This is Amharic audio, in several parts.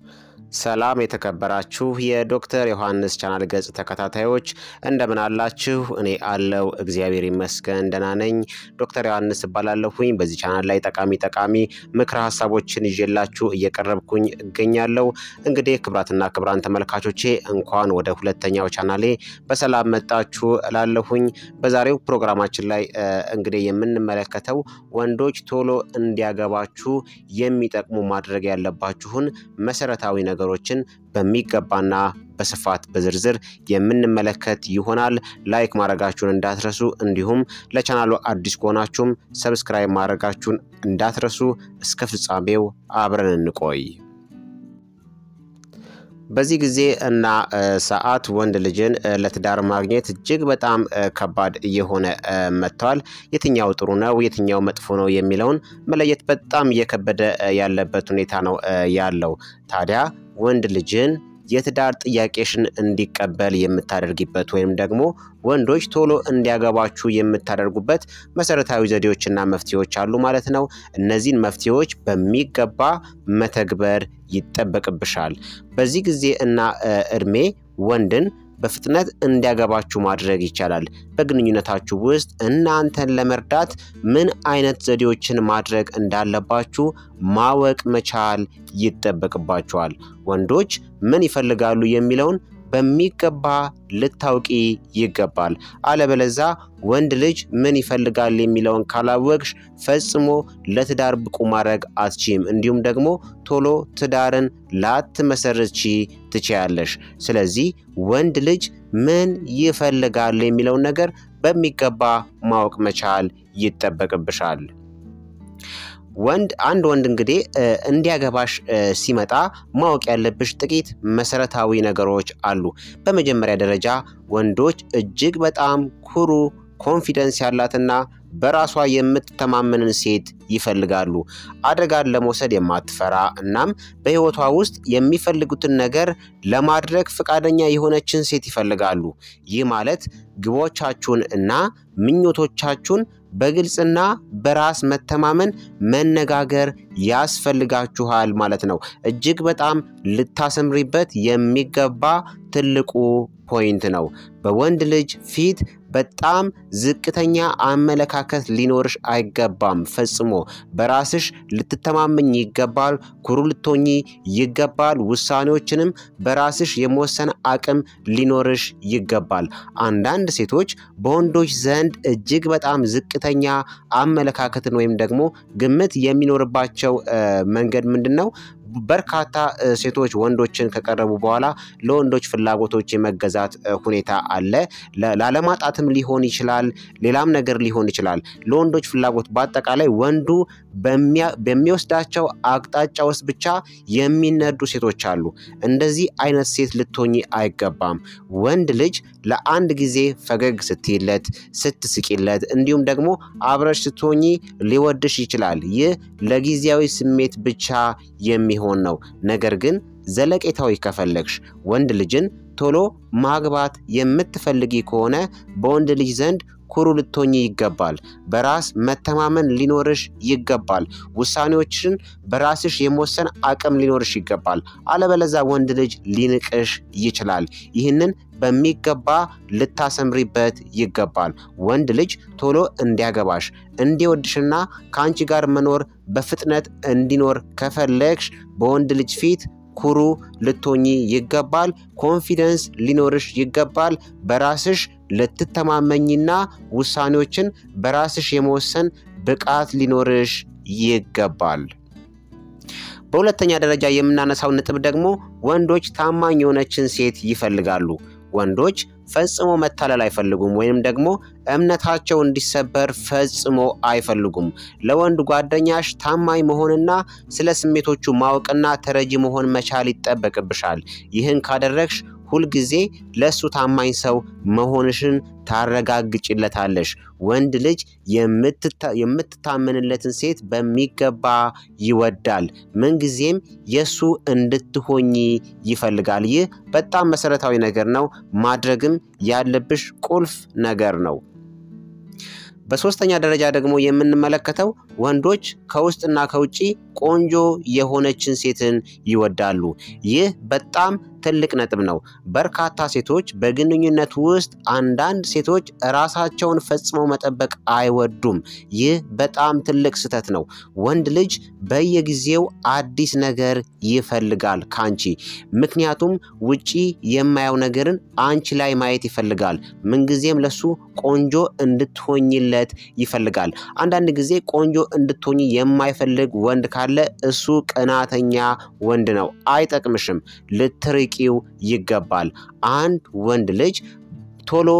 ሰላም የተከበራችሁ የዶክተር ዮሐንስ ቻናል ገጽ ተከታታዮች እንደምን አላችሁ? እኔ አለው እግዚአብሔር ይመስገን ደህና ነኝ። ዶክተር ዮሐንስ እባላለሁኝ። በዚህ ቻናል ላይ ጠቃሚ ጠቃሚ ምክረ ሀሳቦችን ይዤላችሁ እየቀረብኩኝ እገኛለሁ። እንግዲህ ክብራትና ክብራን ተመልካቾቼ እንኳን ወደ ሁለተኛው ቻናሌ በሰላም መጣችሁ እላለሁኝ። በዛሬው ፕሮግራማችን ላይ እንግዲህ የምንመለከተው ወንዶች ቶሎ እንዲያገባችሁ የሚጠቅሙ ማድረግ ያለባችሁን መሰረታዊ ነገሮችን በሚገባና በስፋት በዝርዝር የምንመለከት ይሆናል። ላይክ ማድረጋችሁን እንዳትረሱ፣ እንዲሁም ለቻናሉ አዲስ ከሆናችሁም ሰብስክራይብ ማድረጋችሁን እንዳትረሱ። እስከ ፍጻሜው አብረን እንቆይ። በዚህ ጊዜ እና ሰዓት ወንድ ልጅን ለትዳር ማግኘት እጅግ በጣም ከባድ እየሆነ መጥቷል። የትኛው ጥሩ ነው፣ የትኛው መጥፎ ነው የሚለውን መለየት በጣም እየከበደ ያለበት ሁኔታ ነው ያለው። ታዲያ ወንድ ልጅን የትዳር ጥያቄሽን እንዲቀበል የምታደርጊበት ወይም ደግሞ ወንዶች ቶሎ እንዲያገባችሁ የምታደርጉበት መሰረታዊ ዘዴዎችና መፍትሄዎች አሉ ማለት ነው። እነዚህን መፍትሄዎች በሚገባ መተግበር ይጠበቅብሻል። በዚህ ጊዜ እና እድሜ ወንድን በፍጥነት እንዲያገባችሁ ማድረግ ይቻላል። በግንኙነታችሁ ውስጥ እናንተን ለመርዳት ምን አይነት ዘዴዎችን ማድረግ እንዳለባችሁ ማወቅ መቻል ይጠበቅባችኋል። ወንዶች ምን ይፈልጋሉ የሚለውን በሚገባ ልታውቂ ይገባል። አለበለዛ ወንድ ልጅ ምን ይፈልጋል የሚለውን ካላወቅሽ ፈጽሞ ለትዳር ብቁ ማድረግ አትችም። እንዲሁም ደግሞ ቶሎ ትዳርን ላትመሰርቺ ትችያለሽ። ስለዚህ ወንድ ልጅ ምን ይፈልጋል የሚለውን ነገር በሚገባ ማወቅ መቻል ይጠበቅብሻል። ወንድ አንድ ወንድ እንግዲህ እንዲያገባሽ ሲመጣ ማወቅ ያለብሽ ጥቂት መሰረታዊ ነገሮች አሉ። በመጀመሪያ ደረጃ ወንዶች እጅግ በጣም ኩሩ፣ ኮንፊደንስ ያላትና በራሷ የምትተማመንን ሴት ይፈልጋሉ። አደጋን ለመውሰድ የማትፈራ እናም በሕይወቷ ውስጥ የሚፈልጉትን ነገር ለማድረግ ፈቃደኛ የሆነችን ሴት ይፈልጋሉ። ይህ ማለት ግቦቻችሁን እና ምኞቶቻችሁን በግልጽና በራስ መተማመን መነጋገር ያስፈልጋችኋል ማለት ነው። እጅግ በጣም ልታሰምሪበት የሚገባ ትልቁ ፖይንት ነው። በወንድ ልጅ ፊት በጣም ዝቅተኛ አመለካከት ሊኖርሽ አይገባም። ፈጽሞ በራስሽ ልትተማመኝ ይገባል። ኩሩ ልትሆኚ ይገባል። ውሳኔዎችንም በራስሽ የመወሰን አቅም ሊኖርሽ ይገባል። አንዳንድ ሴቶች በወንዶች ዘንድ እጅግ በጣም ዝቅተኛ አመለካከትን ወይም ደግሞ ግምት የሚኖርባቸው መንገድ ምንድን ነው? በርካታ ሴቶች ወንዶችን ከቀረቡ በኋላ ለወንዶች ፍላጎቶች የመገዛት ሁኔታ አለ። ላለማጣትም ሊሆን ይችላል፣ ሌላም ነገር ሊሆን ይችላል። ለወንዶች ፍላጎት በአጠቃላይ ወንዱ በሚወስዳቸው አቅጣጫ ውስጥ ብቻ የሚነዱ ሴቶች አሉ። እንደዚህ አይነት ሴት ልትሆኚ አይገባም። ወንድ ልጅ ለአንድ ጊዜ ፈገግ ስትይለት፣ ስትስቂለት፣ እንዲሁም ደግሞ አብረሽ ስትሆኚ ሊወድሽ ይችላል። ይህ ለጊዜያዊ ስሜት ብቻ የሚሆን ነው። ነገር ግን ዘለቄታዊ ከፈለግሽ ወንድ ልጅን ቶሎ ማግባት የምትፈልጊ ከሆነ በወንድ ልጅ ዘንድ ኩሩ ልትሆኚ ይገባል። በራስ መተማመን ሊኖርሽ ይገባል። ውሳኔዎችን በራስሽ የመወሰን አቅም ሊኖርሽ ይገባል። አለበለዛ ወንድ ልጅ ሊንቅሽ ይችላል። ይህንን በሚገባ ልታሰምሪበት ይገባል። ወንድ ልጅ ቶሎ እንዲያገባሽ እንዲወድሽና ከአንቺ ጋር መኖር በፍጥነት እንዲኖር ከፈለግሽ በወንድ ልጅ ፊት ኩሩ ልትሆኚ ይገባል። ኮንፊደንስ ሊኖርሽ ይገባል። በራስሽ ልትተማመኝና ውሳኔዎችን በራስሽ የመወሰን ብቃት ሊኖርሽ ይገባል። በሁለተኛ ደረጃ የምናነሳው ነጥብ ደግሞ ወንዶች ታማኝ የሆነችን ሴት ይፈልጋሉ። ወንዶች ፈጽሞ መታለል አይፈልጉም፣ ወይም ደግሞ እምነታቸው እንዲሰበር ፈጽሞ አይፈልጉም። ለወንድ ጓደኛሽ ታማኝ መሆንና ስለ ስሜቶቹ ማወቅና ተረጂ መሆን መቻል ይጠበቅብሻል። ይህን ካደረግሽ ሁልጊዜ ለእሱ ታማኝ ሰው መሆንሽን ታረጋግጭለታለሽ። ወንድ ልጅ የምትታመንለትን ሴት በሚገባ ይወዳል። ምንጊዜም የእሱ እንድትሆኚ ይፈልጋል። ይህ በጣም መሰረታዊ ነገር ነው። ማድረግም ያለብሽ ቁልፍ ነገር ነው። በሶስተኛ ደረጃ ደግሞ የምንመለከተው ወንዶች ከውስጥና ከውጭ ቆንጆ የሆነችን ሴትን ይወዳሉ። ይህ በጣም ትልቅ ነጥብ ነው። በርካታ ሴቶች በግንኙነት ውስጥ አንዳንድ ሴቶች ራሳቸውን ፈጽመው መጠበቅ አይወዱም። ይህ በጣም ትልቅ ስህተት ነው። ወንድ ልጅ በየጊዜው አዲስ ነገር ይፈልጋል ካንቺ። ምክንያቱም ውጪ የማየው ነገርን አንቺ ላይ ማየት ይፈልጋል። ምንጊዜም ለሱ ቆንጆ እንድትሆኝለት ይፈልጋል። አንዳንድ ጊዜ ቆንጆ እንድትሆኝ የማይፈልግ ወንድ ካለ እሱ ቅናተኛ ወንድ ነው። አይጠቅምሽም። ልትርቂው ይገባል። አንድ ወንድ ልጅ ቶሎ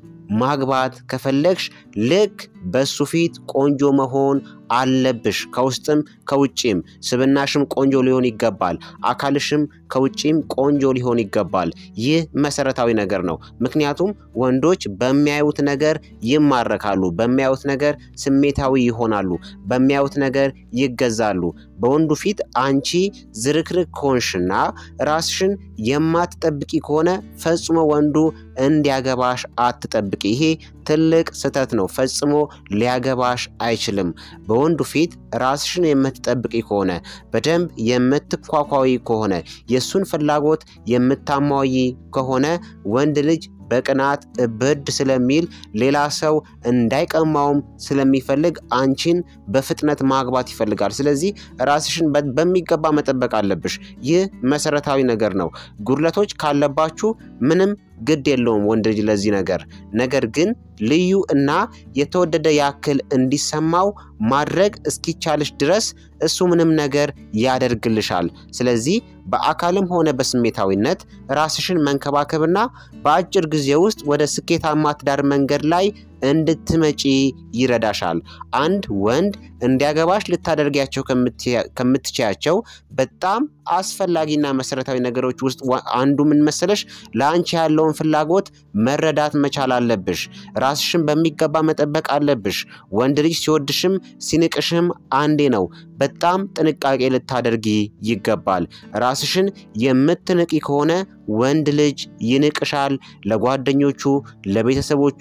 ማግባት ከፈለግሽ ልክ በሱ ፊት ቆንጆ መሆን አለብሽ። ከውስጥም ከውጭም ስብናሽም ቆንጆ ሊሆን ይገባል። አካልሽም ከውጭም ቆንጆ ሊሆን ይገባል። ይህ መሰረታዊ ነገር ነው። ምክንያቱም ወንዶች በሚያዩት ነገር ይማረካሉ፣ በሚያዩት ነገር ስሜታዊ ይሆናሉ፣ በሚያዩት ነገር ይገዛሉ። በወንዱ ፊት አንቺ ዝርክርክ ከሆንሽና ራስሽን የማትጠብቂ ከሆነ ፈጽሞ ወንዱ እንዲያገባሽ አትጠብቂ። ይሄ ትልቅ ስህተት ነው። ፈጽሞ ሊያገባሽ አይችልም። በወንዱ ፊት ራስሽን የምትጠብቂ ከሆነ በደንብ የምትኳኳዊ ከሆነ የእሱን ፍላጎት የምታሟይ ከሆነ ወንድ ልጅ በቅናት እብድ ስለሚል ሌላ ሰው እንዳይቀማውም ስለሚፈልግ አንቺን በፍጥነት ማግባት ይፈልጋል። ስለዚህ ራስሽን በሚገባ መጠበቅ አለብሽ። ይህ መሰረታዊ ነገር ነው። ጉድለቶች ካለባችሁ ምንም ግድ የለውም ወንድ ልጅ ለዚህ ነገር። ነገር ግን ልዩ እና የተወደደ ያክል እንዲሰማው ማድረግ እስኪቻልሽ ድረስ እሱ ምንም ነገር ያደርግልሻል። ስለዚህ በአካልም ሆነ በስሜታዊነት ራስሽን መንከባከብና በአጭር ጊዜ ውስጥ ወደ ስኬታማ ትዳር መንገድ ላይ እንድትመጪ ይረዳሻል። አንድ ወንድ እንዲያገባሽ ልታደርጊያቸው ከምትችያቸው በጣም አስፈላጊና መሰረታዊ ነገሮች ውስጥ አንዱ ምን መሰለሽ? ለአንቺ ያለውን ፍላጎት መረዳት መቻል አለብሽ። ራስሽን በሚገባ መጠበቅ አለብሽ። ወንድ ልጅ ሲወድሽም ሲንቅሽም አንዴ ነው። በጣም ጥንቃቄ ልታደርጊ ይገባል። ራስሽን የምትንቂ ከሆነ ወንድ ልጅ ይንቅሻል። ለጓደኞቹ፣ ለቤተሰቦቹ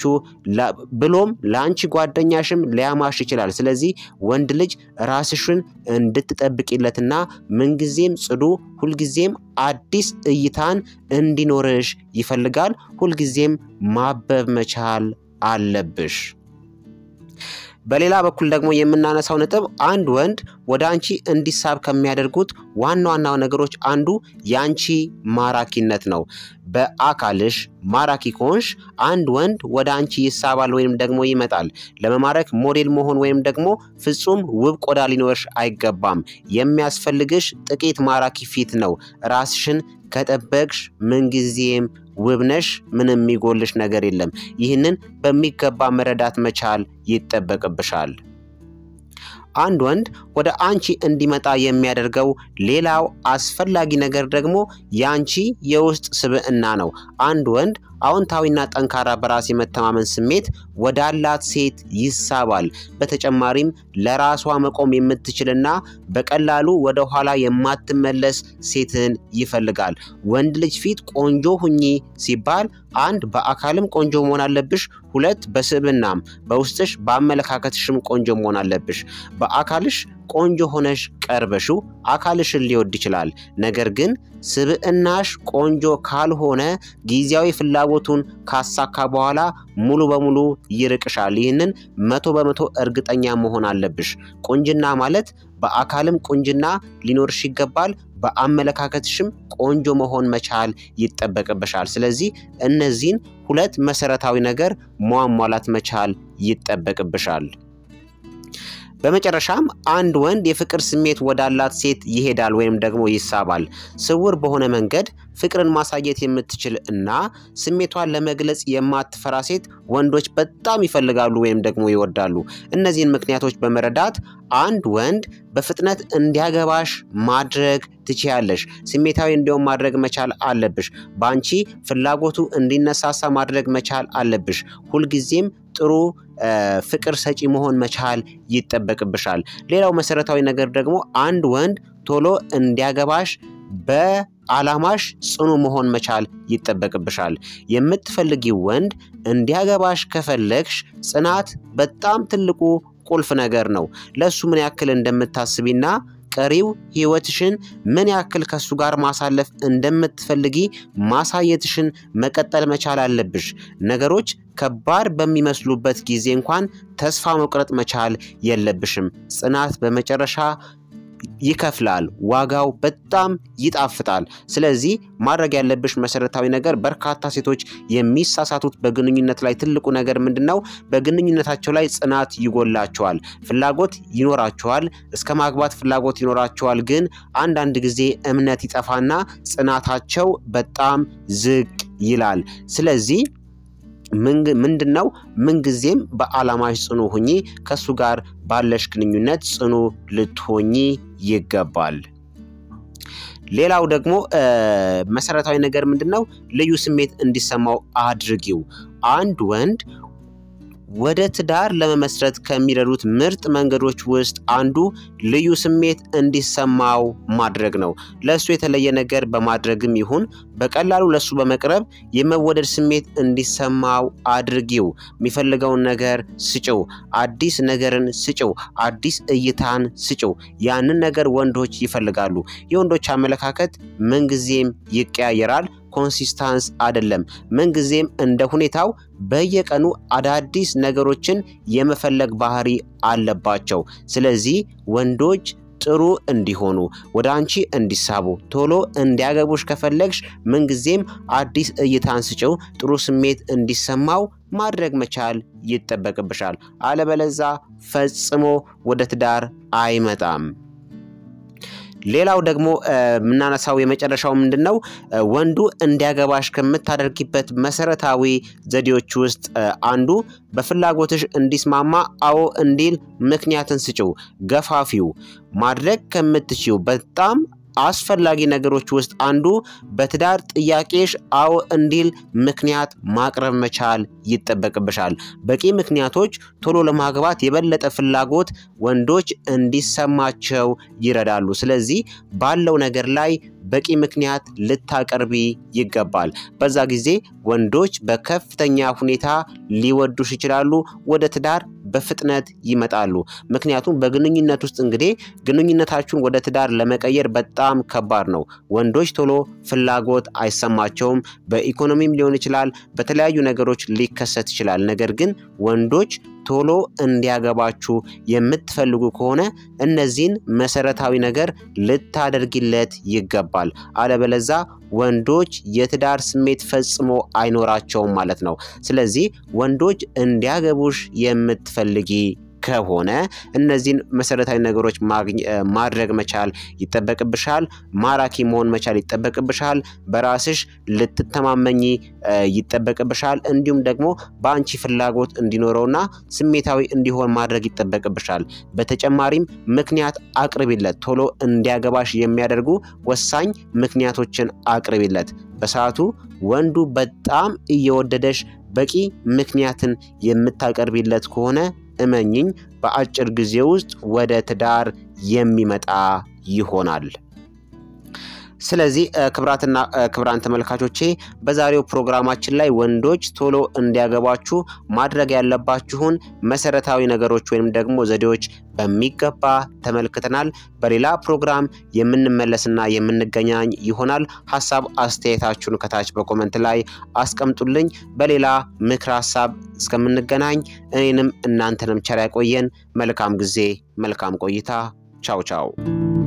ብሎም ለአንቺ ጓደኛሽም ሊያማሽ ይችላል። ስለዚህ ወንድ ልጅ ራስሽን እንድትጠብቂለትና ምንጊዜም ጽዱ፣ ሁልጊዜም አዲስ እይታን እንዲኖርሽ ይፈልጋል። ሁልጊዜም ማበብ መቻል አለብሽ። በሌላ በኩል ደግሞ የምናነሳው ነጥብ አንድ ወንድ ወደ አንቺ እንዲሳብ ከሚያደርጉት ዋና ዋና ነገሮች አንዱ የአንቺ ማራኪነት ነው። በአካልሽ ማራኪ ከሆንሽ አንድ ወንድ ወደ አንቺ ይሳባል ወይም ደግሞ ይመጣል። ለመማረክ ሞዴል መሆን ወይም ደግሞ ፍጹም ውብ ቆዳ ሊኖርሽ አይገባም። የሚያስፈልግሽ ጥቂት ማራኪ ፊት ነው። ራስሽን ከጠበቅሽ ምንጊዜም ውብነሽ፣ ምንም የሚጎልሽ ነገር የለም። ይህንን በሚገባ መረዳት መቻል ይጠበቅብሻል። አንድ ወንድ ወደ አንቺ እንዲመጣ የሚያደርገው ሌላው አስፈላጊ ነገር ደግሞ የአንቺ የውስጥ ስብዕና ነው። አንድ ወንድ አዎንታዊና ጠንካራ በራስ የመተማመን ስሜት ወዳላት ሴት ይሳባል። በተጨማሪም ለራሷ መቆም የምትችልና በቀላሉ ወደ ኋላ የማትመለስ ሴትን ይፈልጋል። ወንድ ልጅ ፊት ቆንጆ ሁኚ ሲባል አንድ በአካልም ቆንጆ መሆን አለብሽ። ሁለት በስብዕናም በውስጥሽ በአመለካከትሽም ቆንጆ መሆን አለብሽ። በአካልሽ ቆንጆ ሆነሽ ቀርበሽው አካልሽን ሊወድ ይችላል። ነገር ግን ስብዕናሽ ቆንጆ ካልሆነ ጊዜያዊ ፍላጎቱን ካሳካ በኋላ ሙሉ በሙሉ ይርቅሻል። ይህንን መቶ በመቶ እርግጠኛ መሆን አለብሽ። ቁንጅና ማለት በአካልም ቁንጅና ሊኖርሽ ይገባል። በአመለካከትሽም ቆንጆ መሆን መቻል ይጠበቅብሻል። ስለዚህ እነዚህን ሁለት መሰረታዊ ነገር ማሟላት መቻል ይጠበቅብሻል። በመጨረሻም አንድ ወንድ የፍቅር ስሜት ወዳላት ሴት ይሄዳል ወይም ደግሞ ይሳባል። ስውር በሆነ መንገድ ፍቅርን ማሳየት የምትችል እና ስሜቷን ለመግለጽ የማትፈራ ሴት ወንዶች በጣም ይፈልጋሉ ወይም ደግሞ ይወዳሉ። እነዚህን ምክንያቶች በመረዳት አንድ ወንድ በፍጥነት እንዲያገባሽ ማድረግ ትችያለሽ። ስሜታዊ እንዲሆን ማድረግ መቻል አለብሽ። በአንቺ ፍላጎቱ እንዲነሳሳ ማድረግ መቻል አለብሽ። ሁልጊዜም ጥሩ ፍቅር ሰጪ መሆን መቻል ይጠበቅብሻል። ሌላው መሰረታዊ ነገር ደግሞ አንድ ወንድ ቶሎ እንዲያገባሽ በዓላማሽ ጽኑ መሆን መቻል ይጠበቅብሻል። የምትፈልጊው ወንድ እንዲያገባሽ ከፈለግሽ ጽናት በጣም ትልቁ ቁልፍ ነገር ነው። ለእሱ ምን ያክል እንደምታስቢና ቀሪው ህይወትሽን ምን ያክል ከሱ ጋር ማሳለፍ እንደምትፈልጊ ማሳየትሽን መቀጠል መቻል አለብሽ። ነገሮች ከባድ በሚመስሉበት ጊዜ እንኳን ተስፋ መቁረጥ መቻል የለብሽም። ጽናት በመጨረሻ ይከፍላል። ዋጋው በጣም ይጣፍጣል። ስለዚህ ማድረግ ያለብሽ መሰረታዊ ነገር በርካታ ሴቶች የሚሳሳቱት በግንኙነት ላይ ትልቁ ነገር ምንድን ነው? በግንኙነታቸው ላይ ጽናት ይጎላቸዋል። ፍላጎት ይኖራቸዋል፣ እስከ ማግባት ፍላጎት ይኖራቸዋል። ግን አንዳንድ ጊዜ እምነት ይጠፋና ጽናታቸው በጣም ዝቅ ይላል። ስለዚህ ምንድን ነው ምንጊዜም በዓላማሽ ጽኑ ሁኚ። ከሱ ጋር ባለሽ ግንኙነት ጽኑ ልትሆኚ ይገባል። ሌላው ደግሞ መሰረታዊ ነገር ምንድን ነው? ልዩ ስሜት እንዲሰማው አድርጊው። አንድ ወንድ ወደ ትዳር ለመመስረት ከሚረዱት ምርጥ መንገዶች ውስጥ አንዱ ልዩ ስሜት እንዲሰማው ማድረግ ነው። ለእሱ የተለየ ነገር በማድረግም ይሁን በቀላሉ ለእሱ በመቅረብ የመወደድ ስሜት እንዲሰማው አድርጊው። የሚፈልገውን ነገር ስጭው። አዲስ ነገርን ስጭው። አዲስ እይታን ስጭው። ያንን ነገር ወንዶች ይፈልጋሉ። የወንዶች አመለካከት ምንጊዜም ይቀያየራል። ኮንሲስታንስ አይደለም። ምንጊዜም እንደ ሁኔታው በየቀኑ አዳዲስ ነገሮችን የመፈለግ ባህሪ አለባቸው። ስለዚህ ወንዶች ጥሩ እንዲሆኑ ወደ አንቺ እንዲሳቡ ቶሎ እንዲያገቡሽ ከፈለግሽ ምንጊዜም አዲስ እይታን ስጭው። ጥሩ ስሜት እንዲሰማው ማድረግ መቻል ይጠበቅብሻል። አለበለዛ ፈጽሞ ወደ ትዳር አይመጣም። ሌላው ደግሞ የምናነሳው የመጨረሻው ምንድን ነው? ወንዱ እንዲያገባሽ ከምታደርጊበት መሰረታዊ ዘዴዎች ውስጥ አንዱ በፍላጎትሽ እንዲስማማ አዎ እንዲል ምክንያትን ስጭው፣ ገፋፊው። ማድረግ ከምትችው በጣም አስፈላጊ ነገሮች ውስጥ አንዱ በትዳር ጥያቄሽ አዎ እንዲል ምክንያት ማቅረብ መቻል ይጠበቅብሻል። በቂ ምክንያቶች ቶሎ ለማግባት የበለጠ ፍላጎት ወንዶች እንዲሰማቸው ይረዳሉ። ስለዚህ ባለው ነገር ላይ በቂ ምክንያት ልታቀርቢ ይገባል። በዛ ጊዜ ወንዶች በከፍተኛ ሁኔታ ሊወዱሽ ይችላሉ፣ ወደ ትዳር በፍጥነት ይመጣሉ። ምክንያቱም በግንኙነት ውስጥ እንግዲህ ግንኙነታችሁን ወደ ትዳር ለመቀየር በጣም ከባድ ነው። ወንዶች ቶሎ ፍላጎት አይሰማቸውም። በኢኮኖሚም ሊሆን ይችላል፣ በተለያዩ ነገሮች ሊከሰት ይችላል። ነገር ግን ወንዶች ቶሎ እንዲያገባችሁ የምትፈልጉ ከሆነ እነዚህን መሰረታዊ ነገር ልታደርጊለት ይገባል። አለበለዛ ወንዶች የትዳር ስሜት ፈጽሞ አይኖራቸውም ማለት ነው። ስለዚህ ወንዶች እንዲያገቡሽ የምትፈልጊ ከሆነ እነዚህን መሰረታዊ ነገሮች ማድረግ መቻል ይጠበቅብሻል። ማራኪ መሆን መቻል ይጠበቅብሻል። በራስሽ ልትተማመኝ ይጠበቅብሻል። እንዲሁም ደግሞ በአንቺ ፍላጎት እንዲኖረውና ስሜታዊ እንዲሆን ማድረግ ይጠበቅብሻል። በተጨማሪም ምክንያት አቅርቢለት። ቶሎ እንዲያገባሽ የሚያደርጉ ወሳኝ ምክንያቶችን አቅርቢለት። በሰዓቱ ወንዱ በጣም እየወደደሽ በቂ ምክንያትን የምታቀርቢለት ከሆነ እመኝኝ በአጭር ጊዜ ውስጥ ወደ ትዳር የሚመጣ ይሆናል። ስለዚህ ክብራትና ክብራን ተመልካቾቼ በዛሬው ፕሮግራማችን ላይ ወንዶች ቶሎ እንዲያገባችሁ ማድረግ ያለባችሁን መሰረታዊ ነገሮች ወይም ደግሞ ዘዴዎች በሚገባ ተመልክተናል። በሌላ ፕሮግራም የምንመለስና የምንገናኝ ይሆናል። ሀሳብ አስተያየታችሁን ከታች በኮመንት ላይ አስቀምጡልኝ። በሌላ ምክር ሀሳብ እስከምንገናኝ እኔንም እናንተንም ቸር ያቆየን። መልካም ጊዜ፣ መልካም ቆይታ። ቻው ቻው።